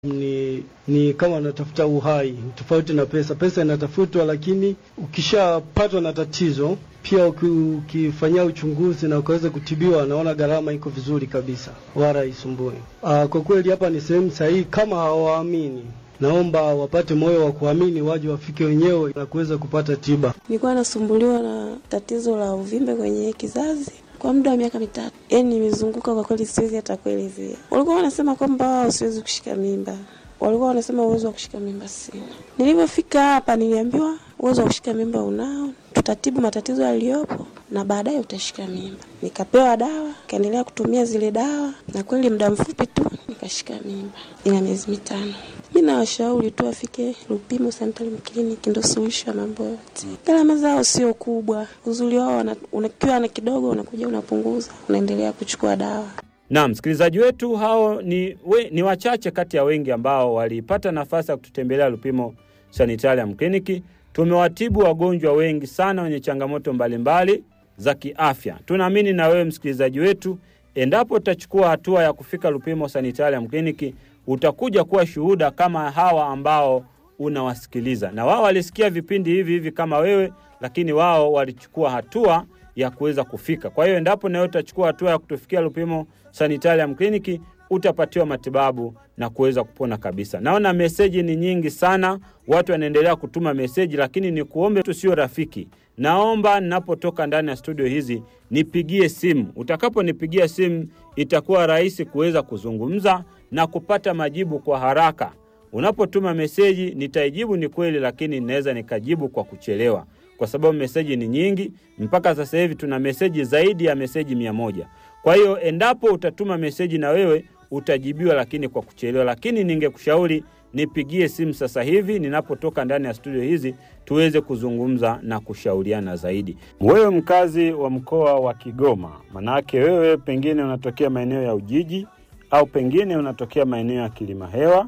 ni ni kama wanatafuta uhai, tofauti na pesa. Pesa inatafutwa, lakini ukishapatwa na tatizo pia uki- ukifanyia uchunguzi na ukaweza kutibiwa, naona gharama iko vizuri kabisa, wala haisumbui. Ah, Kwa kweli hapa ni sehemu sahihi. Kama hawaamini, naomba wapate moyo wa kuamini, waje wafike wenyewe na kuweza kupata tiba. Nilikuwa nasumbuliwa na tatizo la uvimbe kwenye kizazi kwa muda wa miaka mitatu. Yaani nimezunguka kwa kweli, siwezi hata kuelezea. Walikuwa wanasema kwamba wao siwezi kushika mimba, walikuwa wanasema uwezo wa kushika mimba sina. Nilivyofika hapa, niliambiwa uwezo wa kushika mimba unao, tutatibu matatizo yaliyopo na baadaye utashika mimba. Nikapewa dawa, nikaendelea kutumia zile dawa, na kweli muda mfupi tu nikashika mimba, ina miezi mitano. Mi nawashauri tu wafike Lupimo Sanitarium Clinic, ndo suluhisho ya mambo yote. Gharama zao sio kubwa, uzuri wao wana- unakiwa na kidogo, unakuja unapunguza, unaendelea kuchukua dawa. Na msikilizaji wetu hao ni, we, ni wachache kati ya wengi ambao walipata nafasi ya kututembelea Lupimo Sanitarium Clinic. Tumewatibu wagonjwa wengi sana wenye changamoto mbalimbali za kiafya. Tunaamini na wewe msikilizaji wetu, endapo utachukua hatua ya kufika Lupimo Sanitarium Clinic, utakuja kuwa shuhuda kama hawa ambao unawasikiliza, na wao walisikia vipindi hivi hivi kama wewe, lakini wao walichukua hatua ya kuweza kufika. Kwa hiyo endapo nawe utachukua hatua ya kutufikia Lupimo Sanitarium Clinic utapatiwa matibabu na kuweza kupona kabisa. Naona meseji ni nyingi sana, watu wanaendelea kutuma meseji, lakini ni kuombe tu, sio rafiki. Naomba ninapotoka ndani ya studio hizi nipigie simu. Utakaponipigia simu, itakuwa rahisi kuweza kuzungumza na kupata majibu kwa haraka. Unapotuma meseji nitaijibu, ni kweli, lakini naweza nikajibu kwa kuchelewa kwa sababu meseji ni nyingi. Mpaka sasa hivi tuna meseji zaidi ya meseji mia moja. Kwa hiyo endapo utatuma meseji na wewe utajibiwa, lakini kwa kuchelewa. Lakini ningekushauri nipigie simu sasa hivi ninapotoka ndani ya studio hizi, tuweze kuzungumza na kushauriana zaidi. Wewe mkazi wa mkoa wa Kigoma, manake wewe pengine unatokea maeneo ya Ujiji au pengine unatokea maeneo ya Kilima Hewa,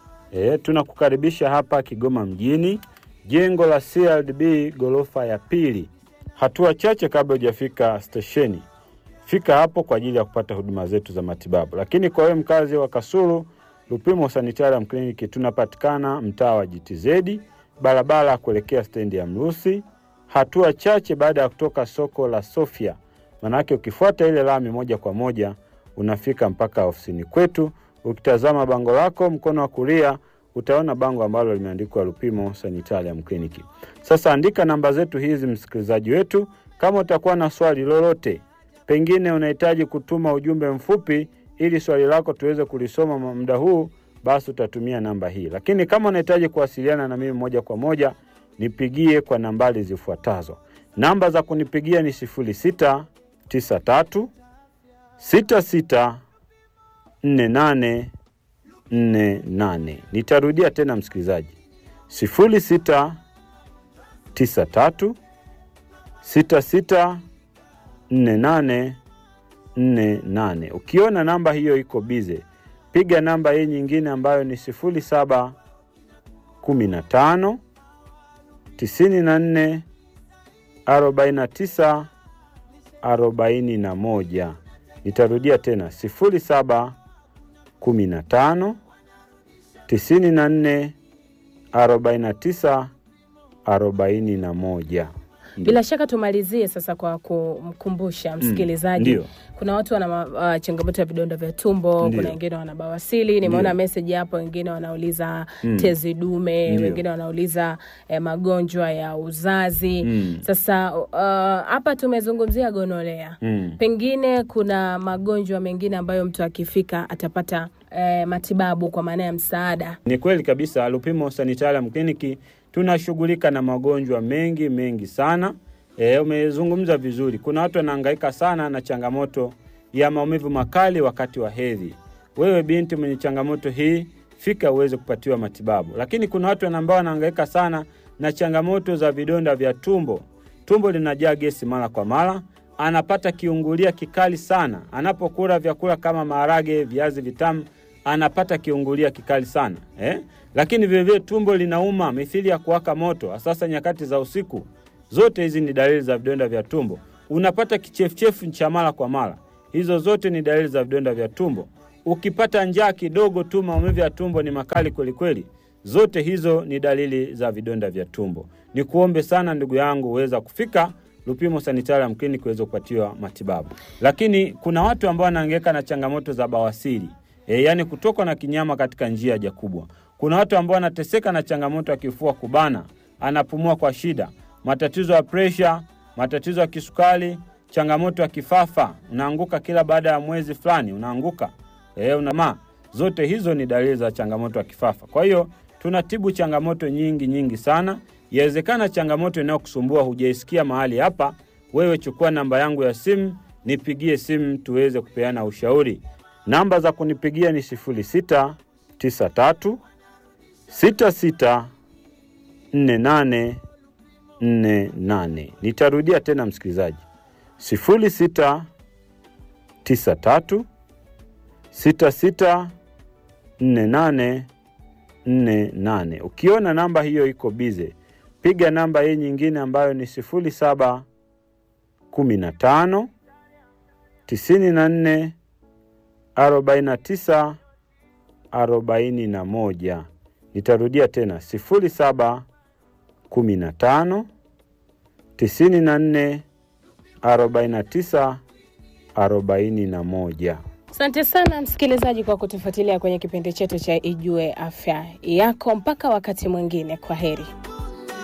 E, tunakukaribisha hapa Kigoma mjini, jengo la CRDB ghorofa ya pili, hatua chache kabla hujafika stesheni. Fika hapo kwa ajili ya kupata huduma zetu za matibabu. Lakini kwa wewe mkazi wa Kasulu, Lupimo Sanitarium Clinic tunapatikana mtaa wa GTZ, barabara ya kuelekea stendi ya Mrusi, hatua chache baada ya kutoka soko la Sofia. Manake ukifuata ile lami moja kwa moja unafika mpaka ofisini kwetu. Ukitazama bango lako mkono wa kulia utaona bango ambalo limeandikwa Lupimo Sanitarium Clinic. Sasa andika namba zetu hizi, msikilizaji wetu, kama utakuwa na swali lolote, pengine unahitaji kutuma ujumbe mfupi ili swali lako tuweze kulisoma muda huu, basi utatumia namba hii. Lakini kama unahitaji kuwasiliana na mimi moja kwa moja, nipigie kwa nambari zifuatazo. Namba za kunipigia ni 0693 66 48 48. Nitarudia tena msikilizaji, 06 93 66 48 48. Ukiona namba hiyo iko bize, piga namba hii nyingine ambayo ni 07 15 94 49 41. Nitarudia tena 07 15 94 49 41. Bila shaka tumalizie sasa kwa kumkumbusha msikilizaji ndio. kuna watu wana ma- uh, changamoto ya vidonda vya tumbo, Ndio. kuna wengine wana bawasili. Nimeona Ndio. meseji hapo, wengine wanauliza Mm. tezi dume, Ndio. wengine wanauliza eh, magonjwa ya uzazi. Mm. Sasa uh, hapa tumezungumzia gonolea Mm. pengine kuna magonjwa mengine ambayo mtu akifika atapata eh, matibabu kwa maana ya msaada. Ni kweli kabisa, Lupimo Sanitarium Clinic tunashughulika na magonjwa mengi mengi sana. E, umezungumza vizuri. Kuna watu wanahangaika sana na changamoto ya maumivu makali wakati wa hedhi. Wewe binti mwenye changamoto hii, fika uweze kupatiwa matibabu. Lakini kuna watu ambao wanahangaika sana na changamoto za vidonda vya tumbo. Tumbo linajaa gesi mara kwa mara, anapata kiungulia kikali sana anapokula vyakula kama maharage, viazi vitamu anapata kiungulia kikali sana eh? Lakini vilevile tumbo linauma mithili ya kuwaka moto, sasa nyakati za usiku. Zote hizi ni dalili za vidonda vya tumbo. Unapata kichefuchefu cha mara kwa mara, hizo zote ni dalili za vidonda vya tumbo. ukipata njaa kidogo tu, maumivu ya tumbo ni makali kwelikweli, zote hizo ni dalili za vidonda vya tumbo. Ni kuombe sana ndugu yangu uweza kufika Lupimo Sanitarium Clinic kuweza kupatiwa matibabu. Lakini kuna watu ambao wanaangaika na changamoto za bawasiri e, yaani kutokwa na kinyama katika njia haja kubwa. Kuna watu ambao wanateseka na changamoto ya kifua kubana, anapumua kwa shida, matatizo ya presha, matatizo ya kisukari, changamoto ya kifafa, unaanguka kila baada ya mwezi fulani, unaanguka e, unama. Zote hizo ni dalili za changamoto ya kifafa. Kwa hiyo tunatibu changamoto nyingi nyingi sana. Yawezekana changamoto inayokusumbua hujaisikia mahali hapa. Wewe chukua namba yangu ya simu, nipigie simu tuweze kupeana ushauri. Namba za kunipigia ni 0693 66 48 48. Nitarudia tena msikilizaji, 0693 66 48 48. Ukiona namba hiyo iko bize, piga namba hii nyingine ambayo ni 07 15 94 49 41. Nitarudia tena 07 15 94 49 41. Asante sana msikilizaji kwa kutufuatilia kwenye kipindi chetu cha Ijue Afya Yako. Mpaka wakati mwingine, kwa heri.